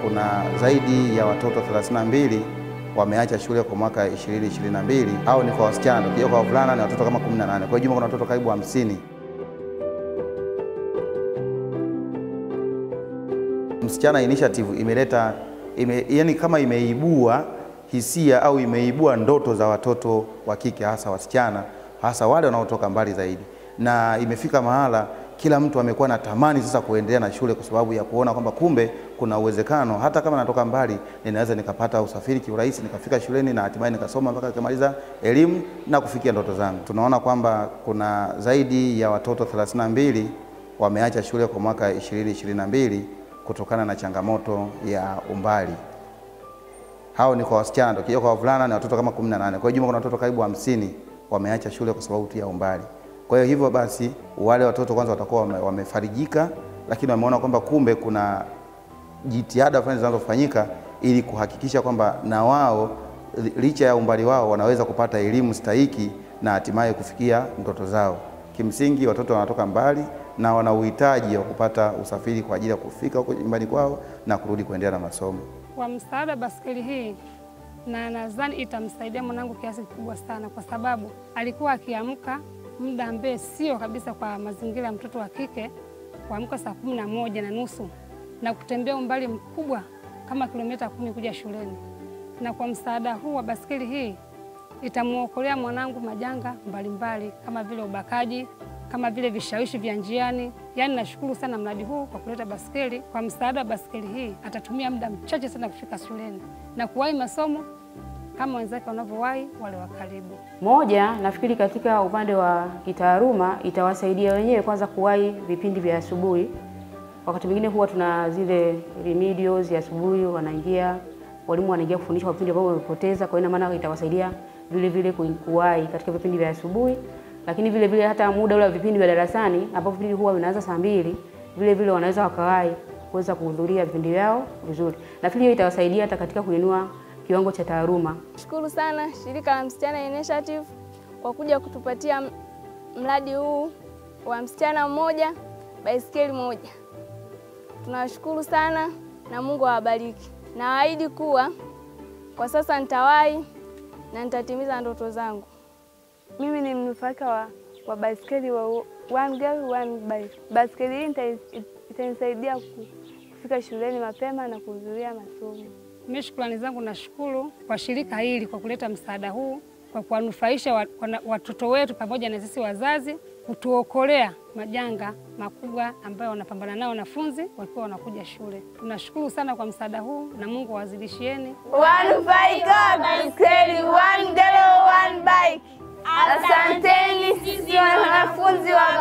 kuna zaidi ya watoto 32 wameacha shule kwa mwaka 2022 au ni kwa wasichana. Tukija kwa wavulana ni watoto kama 18. Kwa hiyo jumla kuna watoto karibu 50. Msichana Initiative imeleta ime, yani kama imeibua hisia au imeibua ndoto za watoto wa kike hasa wasichana hasa wale wanaotoka mbali zaidi, na imefika mahala kila mtu amekuwa na tamani sasa kuendelea na shule kwa sababu ya kuona kwamba kumbe kuna uwezekano hata kama natoka mbali ninaweza nikapata usafiri kiurahisi nikafika shuleni na hatimaye nikasoma mpaka nikamaliza elimu na kufikia ndoto zangu. Tunaona kwamba kuna zaidi ya watoto 32 wameacha shule kwa mwaka 2022 kutokana na changamoto ya umbali. Hao ni kwa wasichana, tukija kwa wavulana ni watoto kama 18. Kwa hiyo jumla kuna watoto karibu 50 wameacha shule kwa sababu tu ya umbali. Kwa hiyo hivyo basi wale watoto kwanza watakuwa wame, wamefarijika, lakini wameona kwamba kumbe kuna jitihada fulani zinazofanyika ili kuhakikisha kwamba na wao licha ya umbali wao wanaweza kupata elimu stahiki na hatimaye kufikia ndoto zao. Kimsingi watoto wanatoka mbali na wana uhitaji wa kupata usafiri kwa ajili ya kufika huko nyumbani kwao na kurudi kuendelea na masomo. Kwa msaada baskeli hii na nadhani itamsaidia mwanangu kiasi kikubwa sana, kwa sababu alikuwa akiamka muda ambaye sio kabisa kwa mazingira ya mtoto wa kike, kuamka saa kumi na moja na nusu na kutembea umbali mkubwa kama kilomita kumi kuja shuleni. Na kwa msaada huu wa baskeli hii itamwokolea mwanangu majanga mbalimbali kama vile ubakaji, kama vile vishawishi vya njiani. Yaani nashukuru sana mradi huu kwa kuleta baskeli. Kwa msaada wa baskeli hii atatumia muda mchache sana kufika shuleni na kuwahi masomo kama wenzake wanavyowahi wale wa karibu. Moja, nafikiri katika upande wa kitaaluma itawasaidia wenyewe kwanza kuwahi vipindi vya asubuhi. Wakati mwingine huwa tuna zile remedials ya asubuhi, wanaingia walimu wanaingia kufundisha vipindi ambavyo wamepoteza. Kwa hiyo ina maana itawasaidia vile vile kuwahi katika vipindi vya asubuhi, lakini vile vile hata muda ule wa vipindi vya darasani ambapo vipindi huwa vinaanza saa mbili, vile vile wanaweza wakawahi kuweza kuhudhuria vipindi vyao vizuri. Nafikiri hiyo itawasaidia hata katika kuinua kiwango cha taaluma. Shukuru sana shirika la Msichana Initiative kwa kuja kutupatia mradi huu wa msichana mmoja baisikeli moja. Tunawashukuru sana na Mungu awabariki. Naahidi kuwa kwa sasa nitawahi na nitatimiza ndoto zangu. Mimi ni mnufaika wa, wa baisikeli wa one girl one bike. Baisikeli hii itanisaidia kufika shuleni mapema na kuhudhuria masomo. Mimi shukrani zangu nashukuru kwa shirika hili kwa kuleta msaada huu kwa kuwanufaisha watoto wetu pamoja na sisi wazazi, kutuokolea majanga makubwa ambayo wanapambana nao wanafunzi wakiwa wanakuja shule. Tunashukuru sana kwa msaada huu na Mungu awazidishieni. Wanufaika wa baiskeli one girl one bike. Asanteni sisi wanafunzi wa